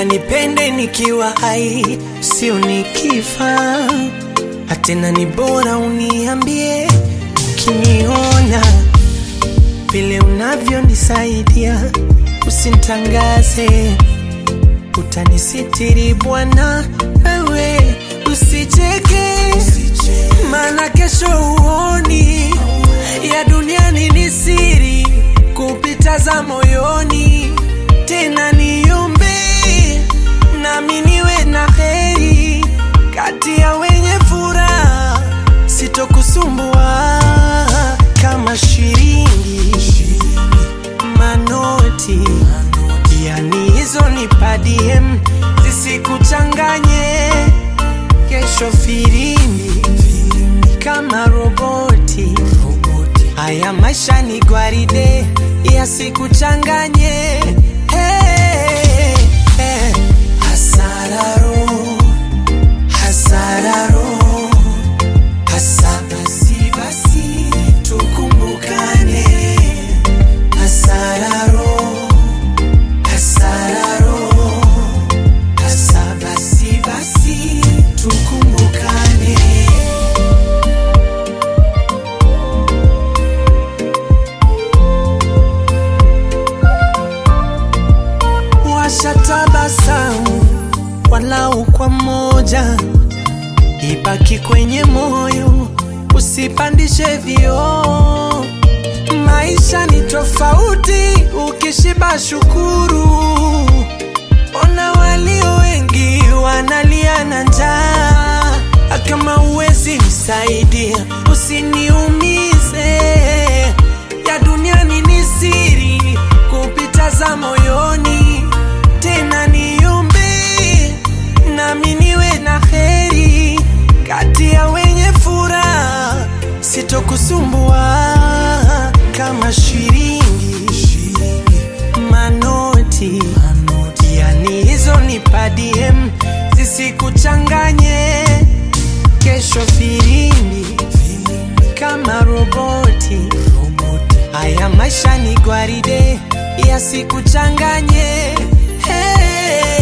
Napenda nipende nikiwa hai, sio nikifa. Hatena ni bora uniambie ukiniona vile unavyonisaidia, usintangaze, utanisitiri Bwana, wewe usicheke, maana kesho uoni ya duniani ni siri kupita za moyoni. Tena niombe nami niwe na heri kati ya wenye furaha, sitokusumbua kama shilingi manoti, yani hizo ni padiem zisikuchanganye kesho firimbi kama roboti. Haya maisha ni gwaride, yasikuchanganye. Hey, hey. Hasararo, hasararo, hasa basi basi tukumbukane. Hasararo, hasararo, hasa basi basi tukumbukane. washatabasamu walau kwa moja, ibaki kwenye moyo, usipandishe vioo. Maisha ni tofauti, ukishiba shukuru. Ona walio wengi wanalia na njaa, kama uwezi msaidia, usiniumize. Ya duniani ni siri kupita za moyoni tena niombe nami niwe na heri kati ya wenye furaha, sitokusumbua kama shilingi manoti, yani hizo ni padiem zisikuchanganye kesho filimbi kama roboti. Haya maisha ni gwaride, yasikuchanganye. Hey.